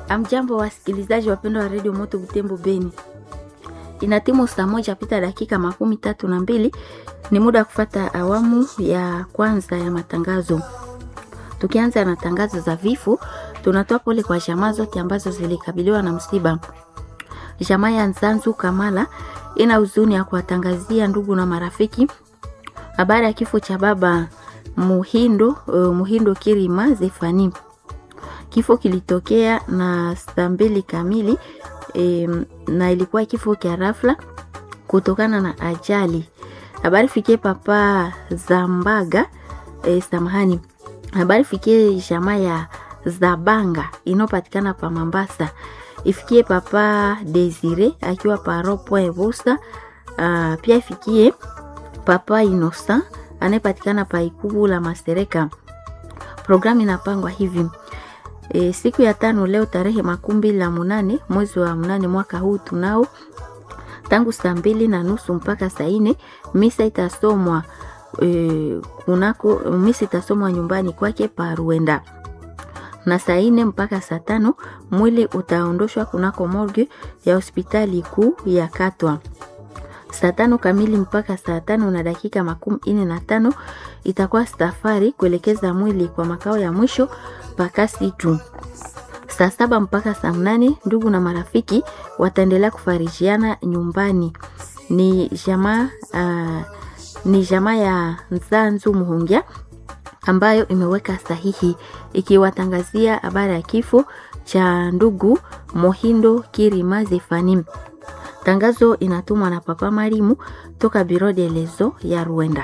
Amjambo wasikilizaji wapendwa wa redio Moto Butembo Beni, inatimu saa moja pita dakika makumi tatu na mbili. Ni muda wa kufata awamu ya kwanza ya matangazo. Tukianza na tangazo za vifo, tunatoa pole kwa jamaa zote ambazo zilikabiliwa na msiba. Jamaa ya Nzanzu Kamala ina huzuni ya kuwatangazia ndugu na marafiki habari ya kifo cha baba Muhindo, uh, Muhindo Kirima Zefani. Kifo kilitokea na saa mbili kamili e, na ilikuwa kifo cha rafla kutokana na ajali. Habari fikie papa Zambaga e, samahani. Habari fikie jamaa ya Zabanga inayopatikana pa Mambasa. Ifikie papa Desire akiwa pa Ropoint Vusa. Uh, pia ifikie papa Innocent anayepatikana pa Ikubu la Masereka. Programu inapangwa hivi E, siku ya tano leo tarehe makumi mbili na munane mwezi wa munane mwaka huu tunao tangu saa mbili na nusu mpaka saa nne misa itasomwa e, kunako misa itasomwa nyumbani kwake pa Ruenda na saa nne mpaka saa tano mwili utaondoshwa kunako morgue ya hospitali kuu ya Katwa. Saa tano kamili mpaka saa tano na dakika makumi nne na tano itakuwa safari kuelekeza mwili kwa makao ya mwisho pakasi tu. Saa saba mpaka saa mnane ndugu na marafiki wataendelea kufarijiana nyumbani. Ni jamaa uh, ni jamaa ya Nzanzu Muhungia ambayo imeweka sahihi ikiwatangazia habari ya kifo cha ndugu Mohindo Kirima Zefani. Tangazo inatumwa na Papa Marimu toka Biro de Lezo ya Rwanda.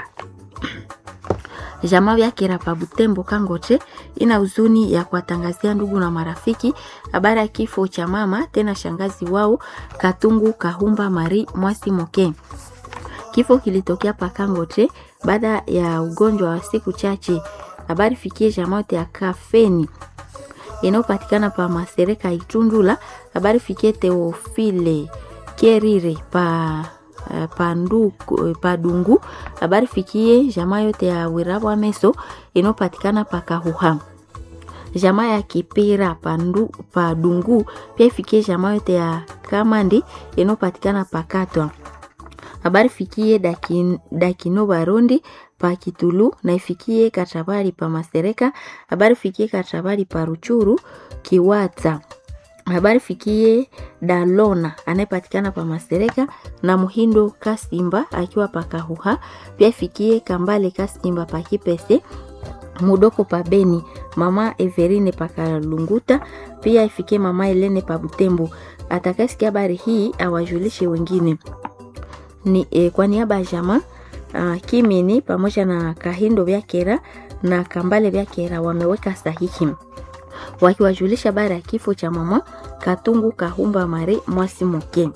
Jamaa ya Kirapa Butembo Kangoche ina huzuni ya kuwatangazia ndugu na marafiki habari ya kifo cha mama tena shangazi wao Katungu Kahumba Mari Mwasi Moke. Kifo kilitokea pa Kangoche baada ya ugonjwa wa siku chache. Habari fikie jamaa ya Kafeni inayopatikana pa Masereka Itundula. Habari fikie Teofile Kerire pa Panduku, Padungu. Habari fikie jamaa yote ya Wirabwa Meso inayopatikana pa Kahuha. Jamaa ya Kipira Pandu, Padungu pia ifikie jamaa yote ya Kamandi inayopatikana pa Katwa. Habari fikie Dakin, Dakino Barondi pa Kitulu na ifikie Katabari pa Masereka. Habari fikie Katabari pa Ruchuru Kiwata habari fikie Dalona anayepatikana pa Masereka na Muhindo Kasimba akiwa pa Kahuha. Pia ifikie Kambale Kasimba pa Kipese, Mudoko pa Beni, mama Everine pa Kalunguta. Pia ifikie mama Elene pa Butembo. Atakasikia habari hii awajulishe wengine. Ni e, kwa niaba ya jamaa uh, Kimini pamoja na Kahindo Vyakera na Kambale Vyakera wameweka sahihi wakiwajulisha habari ya kifo cha mama Katungu Kahumba Mari Mwasi Moke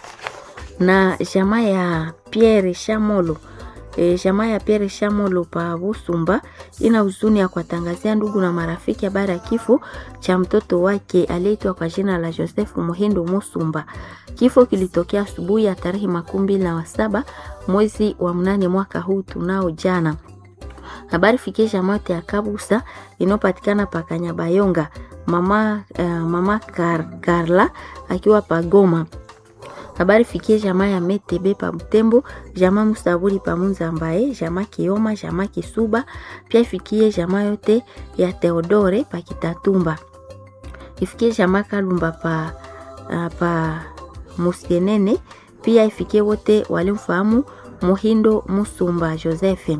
na jamaa ya Pierre Shamolo. E, jamaa ya Pierre Shamolo pa Busumba ina huzuni ya kuwatangazia ndugu na marafiki habari ya kifo cha mtoto wake aliyeitwa kwa jina la Joseph Muhindo Musumba. Kifo kilitokea asubuhi ya tarehe makumi mbili na saba mwezi wa mnane mwaka huu tunao jana habari fikie jamaa ya Kabusa inayopatikana pa Kanyabayonga. Mama, uh, mama Kar, Karla akiwa pa Goma. Habari fikie jamaa ya Metebe pa Butembo, jamaa Musaburi pa Munzambaye, jamaa Kioma, jamaa Kisuba, pia ifikie jamaa yote ya Theodore pa Kitatumba. Ifikie jamaa Kalumba pa, uh, pa Musienene, pia ifikie wote walimfahamu Muhindo Musumba Joseph.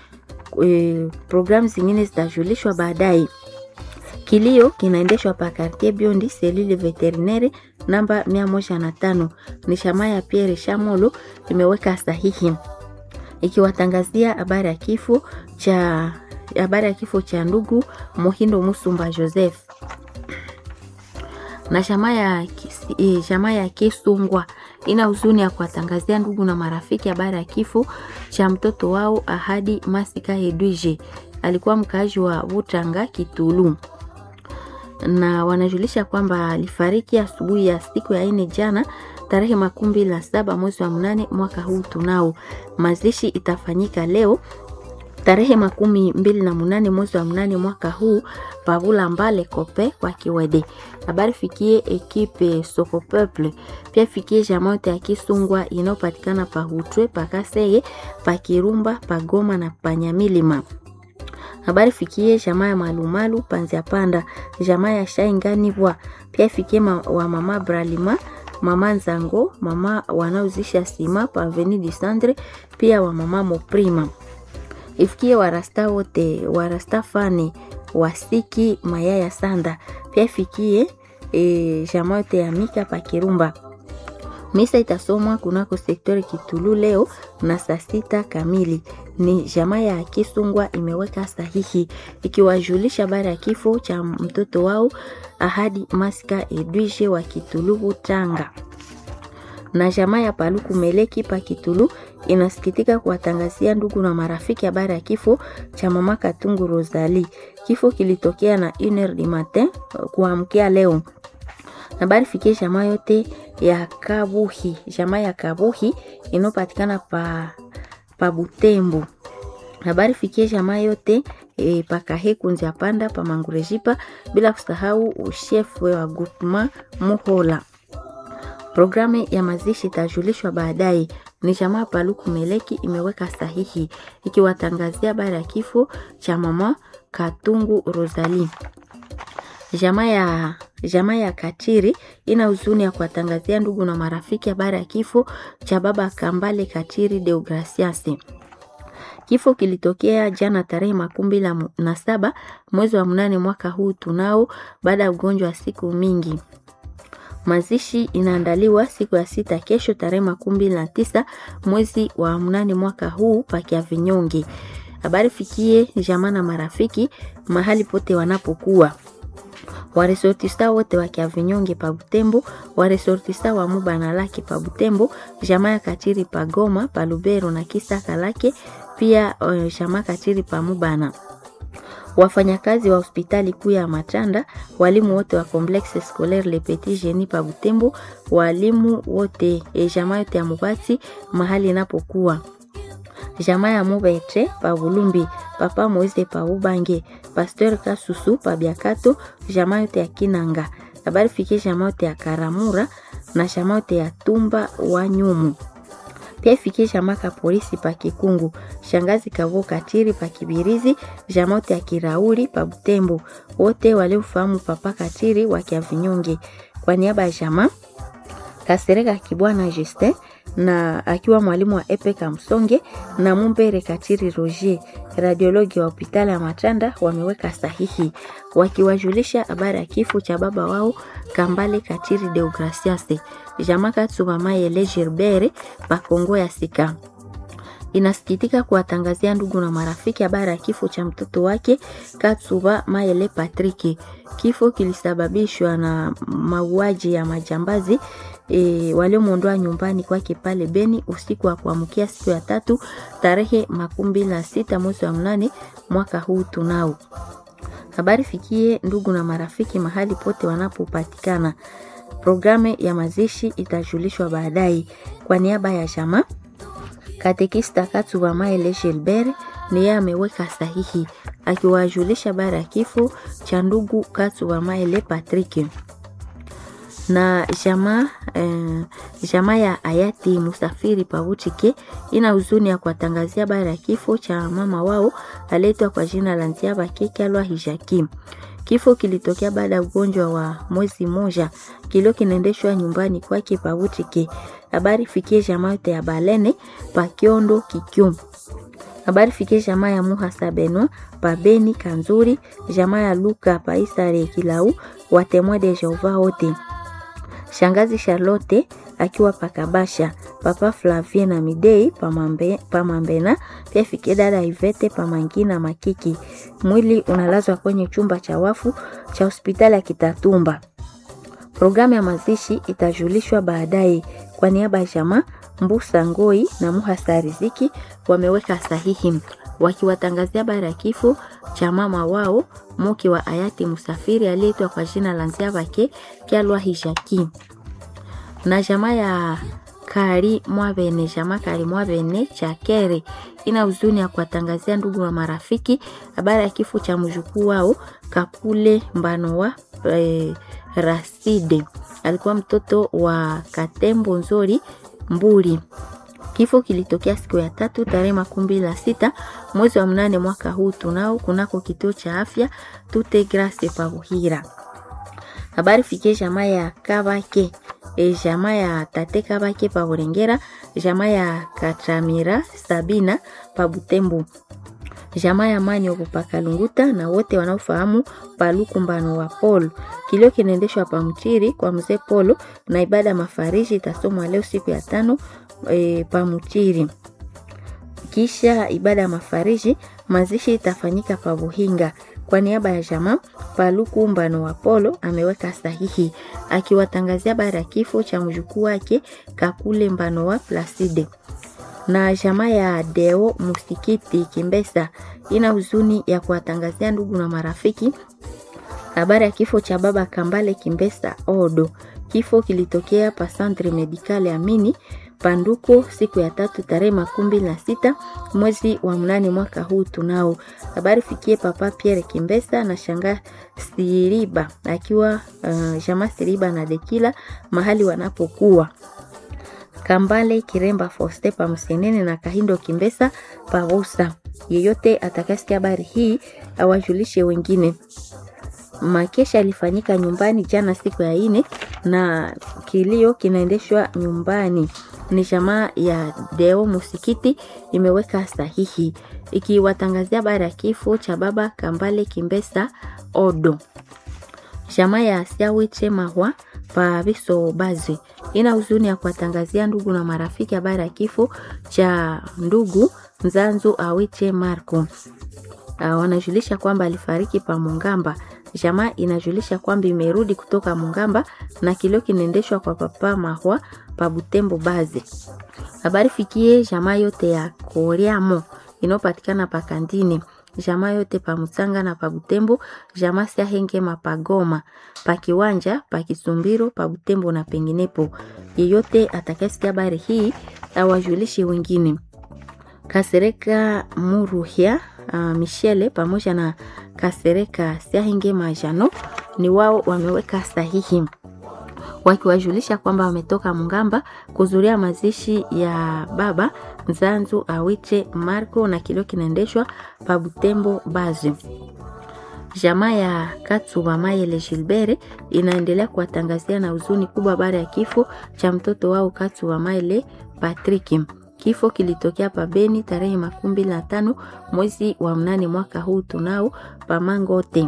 E, programu zingine zitajulishwa baadaye. Kilio kinaendeshwa pa Quartier Biondi selile veterinaire namba mia moja na tano. Ni shama ya Pierre Shamolo imeweka sahihi ikiwatangazia habari ya kifo cha habari ya kifo cha ndugu Muhindo Musumba Joseph na shama ya e, shama ya Kisungwa ina huzuni ya kuwatangazia ndugu na marafiki habari ya kifo cha mtoto wao Ahadi Masika Hedwige, alikuwa mkaaji wa Butanga Kitulu, na wanajulisha kwamba alifariki asubuhi ya siku ya ine jana tarehe makumi mbili na saba mwezi wa mnane mwaka huu tunao. Mazishi itafanyika leo tarehe makumi mbili na munane mwezi wa mnane mwaka huu pavula mbale kope kwa kiwede habari fikie ekipe soko peuple pia fikie jamaote ya kisungwa inayopatikana pa hutwe pakaseye pakirumba pagoma na panyamilima habari fikie jamaa ya malumalu panzia panda jamaa ya shainganibwa pia fikie ma, wa mama bralima mama nzango mama wanaozisha sima pa aveni du centre pia wa mama moprima ifikie warasta wote warasta fane wasiki mayaya sanda pia ifikie e, jamaa yote ya mika pa kirumba misa itasomwa kunako sektori kitulu leo na saa sita kamili ni jamaa ya kisungwa imeweka sahihi ikiwajulisha habari ya kifo cha mtoto wao ahadi maska edwige wa kitulu tanga na jamaa ya paluku meleki pa kitulu inasikitika kuwatangazia ndugu na marafiki habari ya kifo cha mama katungu rosali kifo kilitokea na 1 du matin kuamkia leo habari fikie jamaa yote ya kabuhi jamaa ya kabuhi inayopatikana pa, pa butembo habari fikie jamaa yote e, pakahekunzi apanda pa mangurejipa bila kusahau ushefu wa groupement muhola Programu ya mazishi itajulishwa baadaye. Ni jamaa Paluku Meleki imeweka sahihi ikiwatangazia habari ya kifo cha mama Katungu Rosalie. Jamaa ya jamaa ya Katiri ina huzuni ya kuwatangazia ndugu na marafiki habari ya kifo cha baba Kambale Katiri Deogracias. Kifo kilitokea jana tarehe makumi mbili na saba mwezi wa mnane mwaka huu tunao, baada ya ugonjwa wa siku mingi. Mazishi inaandaliwa siku ya sita kesho tarehe makumi mbili na tisa mwezi wa mnane mwaka huu pakia vinyonge. Habari fikie jamaa na marafiki mahali pote wanapokuwa waresortista wote wa Kiavinyonge pa Butembo, waresortista wa Mubana lake pa Butembo, jamaa ya Katiri pa Goma, pa Lubero na Kisaka lake pia uh, jamaa Katiri pa Mubana wafanyakazi wa hospitali kuu ya Matanda, walimu wote wa Complexe Scolaire Le Petit Genie pa Butembo, walimu wote e jamaa yote ya Mubati mahali inapokuwa jamaa ya Mubete pa Bulumbi, papa Moise pa Ubange, Pasteur Kasusu pa Biakato, jamaa yote ya Kinanga. Habari fikie jamaa yote ya Karamura na jamaa yote ya Tumba wa Nyumu pia ifikie jamaa ka polisi pa Kikungu, shangazi kavo Katiri pa Kibirizi, jamaa yote ya Kirauli pa Butembo, wote waliofahamu papa Katiri wa Kiavinyonge. Kwa niaba ya jamaa Kasereka Kibwana Justin na akiwa mwalimu wa Epeka Msonge na Mumbere Katiri Roger, radiologi wa hospitali ya Matanda, wameweka sahihi wakiwajulisha habari ya kifo cha baba wao Kambale Katiri Deogracias. Jamaa Katsuba Mayele Gerbere Pakongo ya Sika inasikitika kuwatangazia ndugu na marafiki habari ya kifo cha mtoto wake Katsuba Mayele Patrick. Kifo kilisababishwa na mauaji ya majambazi e, waliomwondoa nyumbani kwake pale Beni usiku wa kuamkia siku ya tatu tarehe makumi mbili na sita mwezi wa mnane mwaka huu tunao. Habari fikie ndugu na marafiki mahali pote wanapopatikana. Programu ya mazishi itajulishwa baadaye. Kwa niaba ya jamaa katekista Katsuba Maele Gilbert ni yeye ameweka sahihi akiwajulisha habari ya kifo cha ndugu Katsuba Maele Patrick na jamaa eh, jamaa ya hayati Musafiri Pavutike ina huzuni ya kuwatangazia habari ya kifo cha mama wao aletwa kwa jina la Nziaba Kekalwa Hijakim. Kifo kilitokea baada ya ugonjwa wa mwezi moja kilio kinaendeshwa nyumbani kwake Pavutike. Habari fikie jamaa yote ya Balene Pakiondo Kikyum. Habari fikie jamaa ya Muhasa Benwa Pabeni Kanzuri, jamaa ya Luka Paisare Kilau, watemwe de Jehova wote shangazi Charlotte akiwa pakabasha, papa Flavie na Midei pamambe, pamambena pia fikie dada Ivete pamangina makiki. Mwili unalazwa kwenye chumba cha wafu cha hospitali ya Kitatumba. Programu ya mazishi itajulishwa baadaye. Kwa niaba ya jamaa Mbusa Ngoi na Muhasa Riziki wameweka sahihi wakiwatangazia habari ya kifo cha mama wao mke wa hayati Musafiri aliyeitwa kwa jina la Nziabake Kyalwa Hijaki na jamaa ya kali mwavene jama kali mwavene chakere ina huzuni ya kuwatangazia ndugu na marafiki habari ya kifo cha mjukuu wao kakule mbano wa e, raside alikuwa mtoto wa katembo nzori mbuli kifo kilitokea siku ya tatu tarehe makumi mbili na sita mwezi wa mnane mwaka huu tunao kunako kituo cha afya tute grace pabuhira habari fikie jamaa ya kabake e jamaa ya tate kabake pa burengera jamaa ya katramira sabina pa butembo jamaa ya manyogo pa kalunguta na wote wanaofahamu palukumbano wa polo kilio kinaendeshwa pa mchiri kwa mzee polo na ibada ya mafariji itasomwa leo siku ya tano e, pa mchiri kisha ibada ya mafariji mazishi itafanyika pa buhinga kwa niaba ya jamaa Paluku Mbano wa Polo ameweka sahihi akiwatangazia habari ya kifo cha mjukuu wake Kakule Mbano wa Placide. Na jamaa ya Deo Musikiti Kimbesa ina huzuni ya kuwatangazia ndugu na marafiki habari ya kifo cha baba Kambale Kimbesa Odo. Kifo kilitokea pa Centre Medical Amini Panduko siku ya tatu tarehe makumi mbili na sita mwezi wa mnane mwaka huu tunao. Habari fikie papa Pierre Kimbesa na shanga Siriba akiwa uh, jama Siriba na Dekila mahali wanapokuwa Kambale Kiremba Foste pa Msenene na Kahindo Kimbesa Parusa. Yeyote atakasikia habari hii awajulishe wengine. Makesha alifanyika nyumbani jana siku ya ine na kilio kinaendeshwa nyumbani ni jamaa ya Deo Musikiti imeweka sahihi ikiwatangazia habari ya kifo cha baba Kambale Kimbesa Odo. Jamaa ya Siawiche Mahwa pa Biso Bazi ina huzuni ya kuwatangazia ndugu na marafiki habari ya kifo cha ndugu Nzanzu Awiche Marco. Uh, wanajulisha kwamba alifariki pa Mungamba. Jamaa inajulisha kwamba imerudi kutoka Mungamba na kilio kinaendeshwa kwa papa Mahwa pa Butembo Bazi. Habari fikie jamaa yote ya Koriamo inayopatikana pa Kandini, jamaa yote pa Mutsanga na pa Butembo, jamaa Siahenge mapagoma pa Kiwanja pa Kisumbiro pa Butembo na penginepo. Yeyote atakayesikia habari hii awajulishe wengine. Kasereka Muruhia uh, Michele pamoja na Kasereka Siahenge Majano ni wao wameweka sahihi wakiwajulisha kwamba wametoka Mungamba kuzuria mazishi ya baba Nzanzu Awiche Marco na kilio kinaendeshwa pa Butembo Bazi. Jamaa ya Katsuba Mayele Gilbert inaendelea kuwatangazia na huzuni kubwa habari ya kifo cha mtoto wao Katsuba Mayele Patrick. Kifo kilitokea pa Beni tarehe makumi mbili na tano mwezi wa mnane mwaka huu tunao pa Mangote.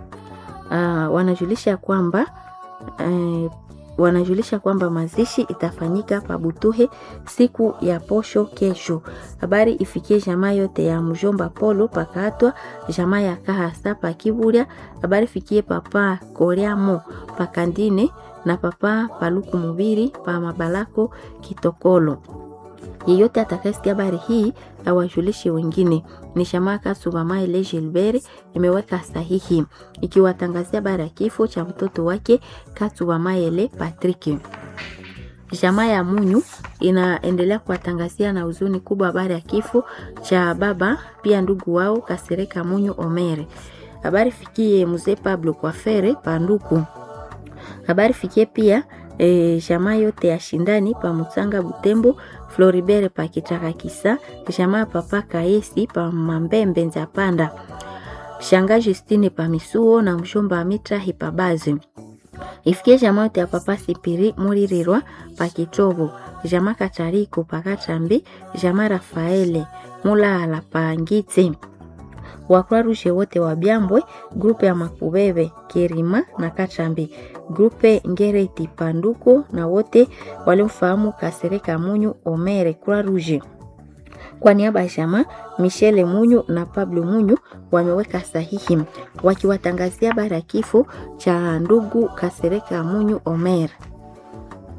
Uh, wanajulisha kwamba uh, wanajulisha kwamba mazishi itafanyika pa Butuhe siku ya posho kesho. Habari ifikie jamaa yote ya mjomba Polo pakatwa, jamaa ya Kahasa pa Kiburia. Habari fikie papa Koreamo pa Kandine na papa Paluku Mubiri pa Mabalako Kitokolo. Yeyote atakayesikia habari hii awajulishe wengine. Ni Shamaka Subamaile Gilbert imeweka sahihi ikiwatangazia habari ya kifo cha mtoto wake Katubamaele Patrick. Jamaa ya Munyu inaendelea kuwatangazia na huzuni kubwa habari ya kifo cha baba pia ndugu wao Kasereka Munyu Omere. Habari fikie mzee Pablo Kwafere Panduku. Habari fikie pia e, jamaa yote ya shindani pa Mutsanga Butembo Floribert pa Kitaka Kisa jamaa papa Kaesi pa Mambembe Nzapanda shanga Justine pa Misuo na mshomba Mitra Hipabazi ifikie jamaa yote ya papa Sipiri Muririrwa pa Kitobo jamaa Katariko pa Katrambi jamaa Rafaele Mulala pa Ngitse wakura rushe wote wa Byambwe, grupe ya Makubebe Kirima na Kachambi, grupe Ngereti Panduko na wote waliomfahamu Kasereka Munyu Omere Kura Ruje. Kwa niaba ya jamaa Michele Munyu na Pablo Munyu wameweka sahihi wakiwatangazia habari ya kifo cha ndugu Kasereka Munyu Omere.